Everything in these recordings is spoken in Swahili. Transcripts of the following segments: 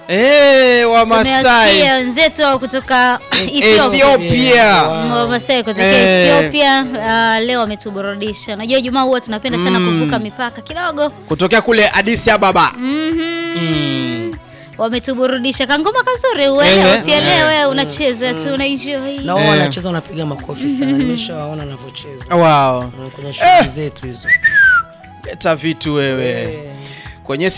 Eh, wa Masai Tumewasikia wenzetu hao kutoka Ethiopia. Ethiopia. Wamasai kutoka Eh. Ethiopia uh, leo wametuburudisha. Unajua Ijumaa huwa tunapenda sana kuvuka mipaka kidogo. kutokea kule Addis Ababa. Mhm. Wametuburudisha kangoma kazuri, uelewe Eh. usielewe, unacheza tu unaenjoy. na wao Eh. wanacheza wanapiga makofi sana, nimeshawaona wanavyocheza Wow. Mm, kwenye shughuli zetu hizo. Leta vitu wewe kwenye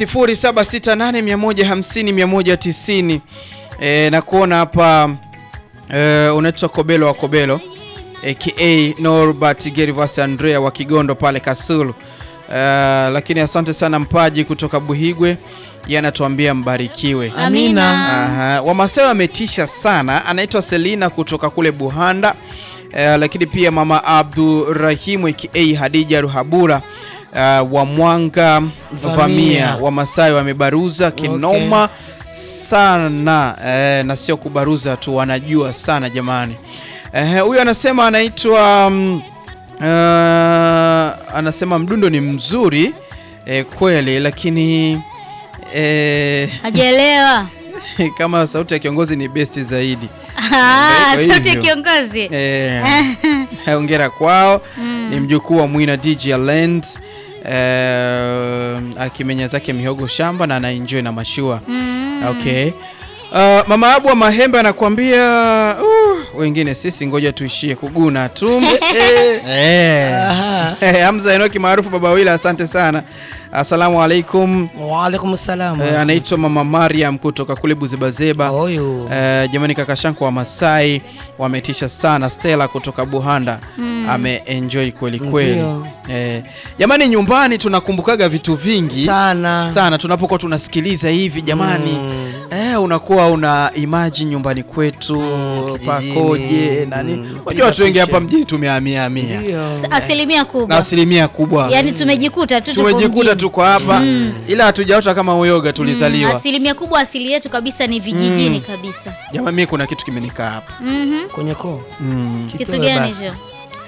0768150190 e, na kuona hapa e, unaitwa Kobelo wa Kobelo aka Norbert Gervas Andrea wa Kigondo pale Kasulu. Uh, lakini asante sana Mpaji kutoka Buhigwe, yeye anatuambia mbarikiwe. Amina. Aha. Wamasai wametisha sana. Anaitwa Selina kutoka kule Buhanda. Eh, lakini pia mama Abdurahimu aka Hadija Ruhabura uh, wa Mwanga Vamia, Vamia. Wamasai wamebaruza kinoma sana eh, na sio kubaruza tu, wanajua sana jamani. Eh, huyu anasema anaitwa mm, uh, anasema mdundo ni mzuri eh, kweli lakini eh, Hajaelewa. kama sauti ya kiongozi ni best zaidi. Ah, Kwa sauti ya hivyo. kiongozi. Eh, hongera kwao. Ni mjukuu wa Mwina DJ Land eh, akimenya zake mihogo shamba na anaenjoy na mashua. Mm. Okay. Uh, mama Abu wa Mahembe anakuambia uh, wengine sisi ngoja tuishie kuguna tu. eh. Aha. Eh, Hamza Enoki maarufu Baba Wila, asante sana. Asalamu alaikum. Waalaikum salam. Eh, anaitwa Mama Mariam kutoka kule Buzebazeba. Huyu Eh, jamani kaka Shanko wa Masai wametisha sana. Stella kutoka Buhanda ameenjoy kweli kweli. Ndio. Eh, jamani nyumbani tunakumbukaga vitu vingi sana sana tunapokuwa tunasikiliza hivi jamani. Mm. Eh, unakuwa una imagine nyumbani kwetu kijijini. pakoje nani. Mm. Unajua watu wengi hapa Picha. mjini tumehamia hamia. Ndio. Asilimia Na kubwa. asilimia kubwa Yaani tumejikuta tu tupo tumejikuta mjini. tuko hapa ila hatujaota kama uyoga tulizaliwa. Asilimia kubwa asili yetu kabisa ni vijijini kabisa. Jamani, mimi kuna kitu kimenikaa hapa. Mhm. kwenye koo Mm. Kitu Kitoe gani basi. hicho?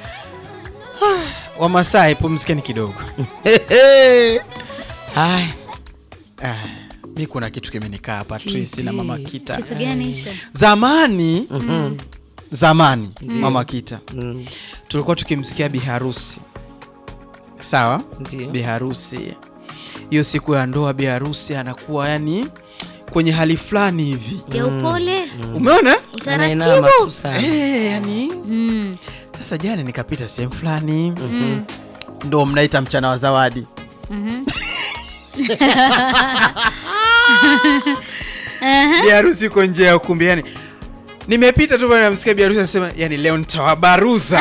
Wamasai, pumzikeni kidogo. Haya. Ah, mi kuna kitu kimenikaa hapa Tracy na mama Kita. Kitu gani hicho? Zamani zamani mama Kita Mm, tulikuwa tukimsikia biharusi, sawa, Ndio. biharusi hiyo siku ya ndoa, biharusi anakuwa yani kwenye hali fulani hivi, Ya upole, umeona Anainama utaratibu. tu sana. eh, yani Mm. sasa jana nikapita sehemu fulani ndo mnaita mchana wa zawadi Mhm. biharusi uko nje ya ukumbi yani nimepita tu pale namsikia biharusi anasema yani leo nitawabaruza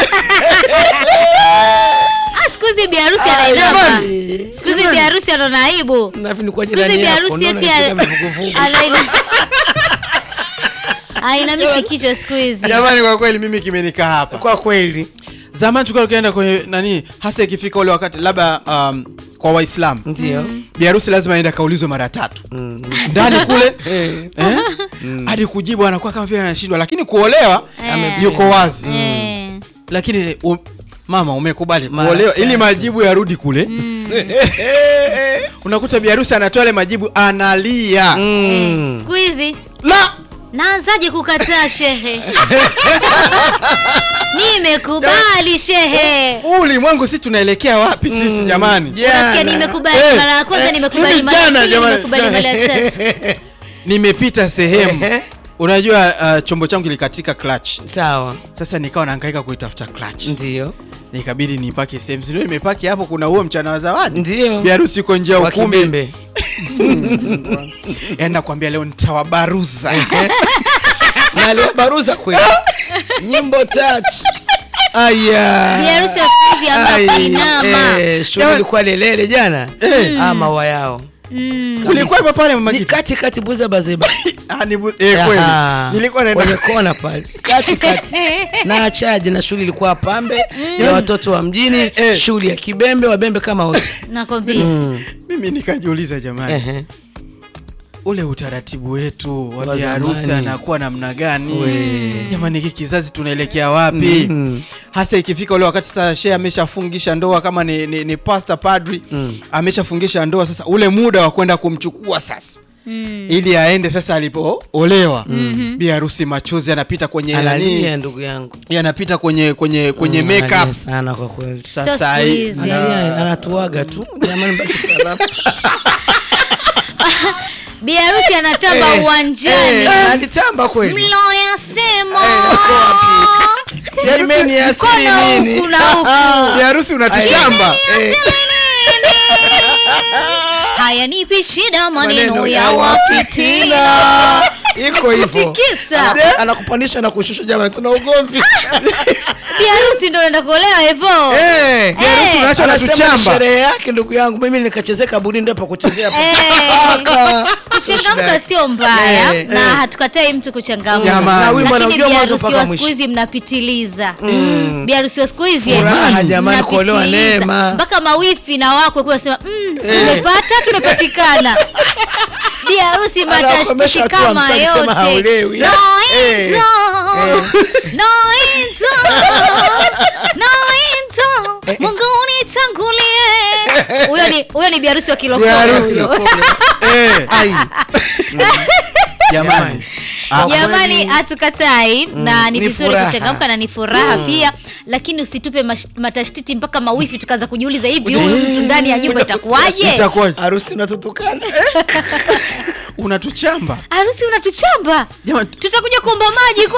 Ah, siku hizi biharusi Ah, anainama. jamani. Siku hizi biharusi anaona aibu. Na hivi nilikuwa Siku hizi jirani yako, biharusi naona eti nikiweka vivuguvugu. anaina Ainamishi kichwa siku hizi. jamani kwa kweli mimi kimenikaa hapa Kwa kweli zamani tulikuwa tukienda kwenye nani hasa ikifika ule wakati labda um, kwa waislamu ndio biharusi lazima aende akaulizwe mara tatu Mm. ndani kule Eh, eh? hadi kujibu anakuwa kama vile anashindwa lakini kuolewa Eh. yuko wazi Eh. lakini u, mama umekubali Mara kuolewa ili tatu. majibu yarudi kule unakuta biharusi anatoa ile majibu analia mm. Siku hizi la naanzaje kukataa shehe? Nimekubali shehe. huu ulimwengu si tunaelekea wapi sisi jamani Unasikia nimekubali Eh, mara ya kwanza, eh, nimekubali hivi mara ya jana, pili, jamani. nimekubali mara ya tatu. nimepita sehemu Ehe. unajua uh, chombo changu kilikatika clutch sawa sasa nikawa nahangaika kuitafuta clutch ndio nikabidi nipake sehemu sindio nimepaki hapo kuna huo mchana wa zawadi ndio biharusi uko nje ya Wa ukumbi kibembe. yaani nakwambia leo nitawabaruza na aliwabaruza kweli nyimbo tatu aya Biharusi wa siku hizi ambapo Ai, inama. eh, shughuli ilikuwa lelele jana ama maua yao Mm. ulikuwepo pale mama ni Gita? kati kati buza bazeba Ah, ni bu- eh, kweli Aha. nilikuwa naenda kwenye kona pale kati kati na achaji na shughuli ilikuwa pambe ya watoto wa mjini Eh. shughuli ya kibembe wabembe kama wote Nakwambia. mimi nikajiuliza jamani Ehe. ule utaratibu wetu wa Wa biharusi zamani. anakuwa namna gani jamani hiki kizazi tunaelekea wapi Mm. hasa ikifika ule wakati sasa shehe ameshafungisha ndoa kama ni, ni, ni pasta padri Mm. ameshafungisha ndoa sasa ule muda wa kwenda kumchukua sasa ili aende sasa alipoolewa bi harusi machozi anapita kwenye analia nani ndugu yangu yanapita kwenye kwenye kwenye Mm, makeup analia sana kwa kweli Sio sasa siku hii- hizi. analia anatuaga tu jamani baki salama Bi harusi anatamba Eh, uwanjani. eh, alitamba kweli Mloyasema. Jameni, ya Mkono asili nini? huku na huku. bi harusi unatuchamba Eh, Haya nipi shida maneno maneno ya ya wafitina wafitina. iko hivyo Kutikisa. Ana- anakupandisha na kushusha jamani tuna ugomvi Bi harusi ndo anaenda kuolewa hivyo. Eh, bi harusi Eh. unaacha anasema ni unatuchamba sherehe yake ndugu yangu mimi nikachezea kaburi ndio pa kuchezea pa- Eh. Paka. Kuchangamka sio mbaya Eh, na hatukatai mtu kuchangamka. Jamani. Na wimbo Lakini anaujua bi mwanzo harusi mpaka wa mwisho. siku hizi mnapitiliza. Bi harusi wa siku hizi Furaha, eh, jamani, kuolewa mnapitiliza. neema. Mpaka mawifi na wakwe kwa sema mm, tumepata tumepatikana. Bi harusi Anakomesha matashtiti tu kama amtaki sema yote. haolewi. No Eh. into. No into. No into. Mungu nitangulie. Huyo ni huyo ni bi harusi wa Bi kilokole. harusi. huyo. Eh, Ai. jamani Ah, Jamani, kweli. hatukatai na ni ni vizuri furaha. kuchangamka na ni furaha pia, lakini usitupe mash- matashtiti mpaka mawifi tukaanza kujiuliza hivi huyu mtu ndani ya nyumba itakuwaje? itakuwa harusi unatutukana unatuchamba Harusi unatuchamba, jamani tutakuja kuomba maji